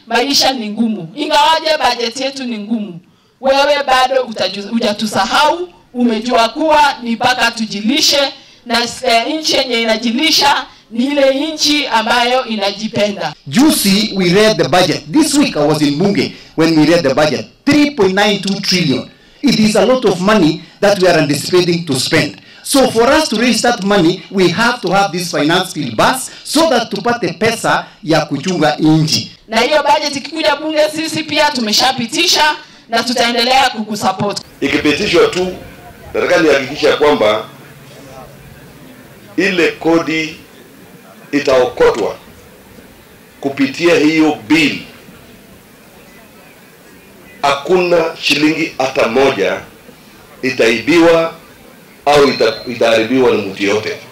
maisha ni ngumu, ingawaje bajeti yetu ni ngumu, wewe bado utaju- hujatusahau. Umejua kuwa ni mpaka tujilishe na e, nchi yenye inajilisha ni ile nchi ambayo inajipenda. Juicy, we read the budget. This week I was in Bunge when we read the budget. 3.92 trillion. It is a lot of money that we are anticipating to spend. So for us to raise that money, we have to have this finance bill bus so that tupate pesa ya kuchunga nchi. Na hiyo budget ikikuja bunge, sisi pia tumeshapitisha na tutaendelea kukusupport. ikipitishwa tu, nataka nihakikisha kwamba ile kodi itaokotwa kupitia hiyo bill. Hakuna shilingi hata moja itaibiwa au ita- itaharibiwa na mtu yote.